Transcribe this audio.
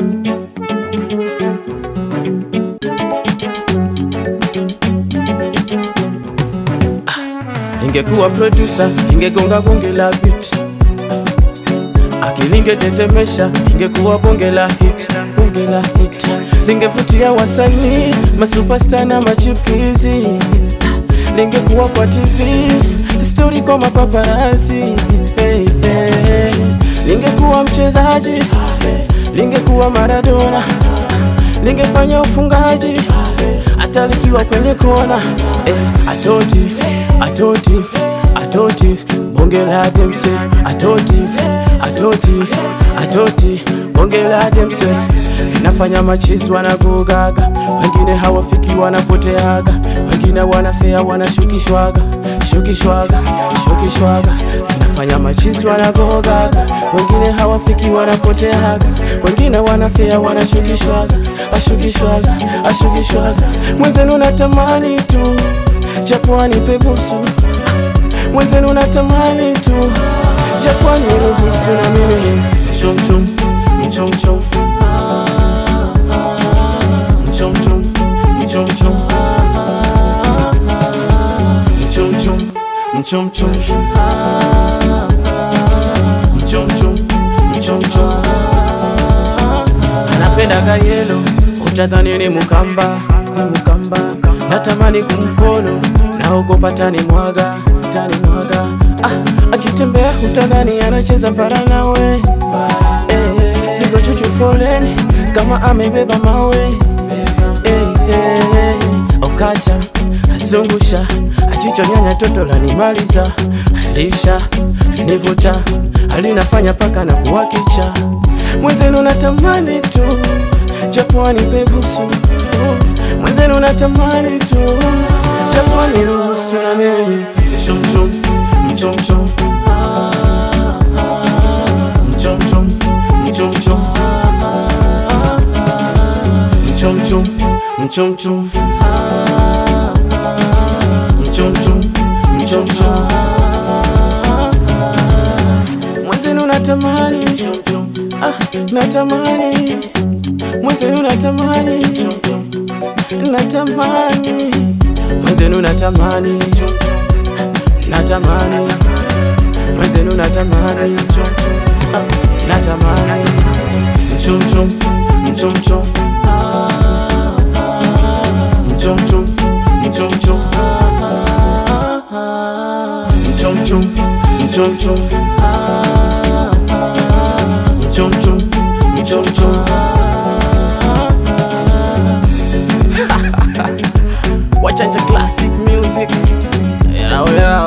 Ningekuwa producer, ningegonga bonge la beat Akilinge tetemesha, ningekuwa bonge la hit, bonge la hit Lingevutia wasanii, masuperstar na machipkizi Lingekuwa kwa TV, story kwa mapaparazi hey, hey. Lingekuwa mchezaji, lingekuwa Maradona Lingefanya ufungaji, hata likiwa kwenye kona eh, atoti atoti atoti bonge la demse atoti atoti atoti bonge la demse linafanya machizi wanagogaga, wengine hawafiki wanapoteaga, wengine wanafea wanashukishwaga shukishwaga shukishwaga, linafanya machizi wanagogaga, wengine hawafiki wanapoteaga, wengine wanafea wanashukishwaga ashukishwaga ashukishwaga, mwenzenu natamani tu japo anipe busu, mwenzenu natamani tu japo aniruhusu na mimi chumchum mchumchum mchumchum mchumchum mchumchum mchumchum mchumchum mchumchum anapenda kayelo utadhani ni mukamba ni mukamba natamani kumfolo naogopa tani mwaga tani mwaga ah, akitembea utadhani anacheza para nawe eh, siko chuchu foleni kama amebeba mawe eh, eh, okata azungusha achichonyanya toto lanimaliza alisha nivuta alinafanya paka na kuwakicha mwenzenu natamani tu japo anipe busu mwenzenu natamani tu japo aniruhusu na mimi mchumchum mchumchum mchumchum mchumchum mchumchum mchumchum mchumchum mchumchum mwenzenu natamani ah, natamani mwenzenu natamani natamani mwenzenu natamani natamani mwenzenu natamani ah, natamani mchumchum mchumchum mchumchum mchumchum mchumchum mchumchum mchumchum mchumchum Wachanja classic music yeah, yeah.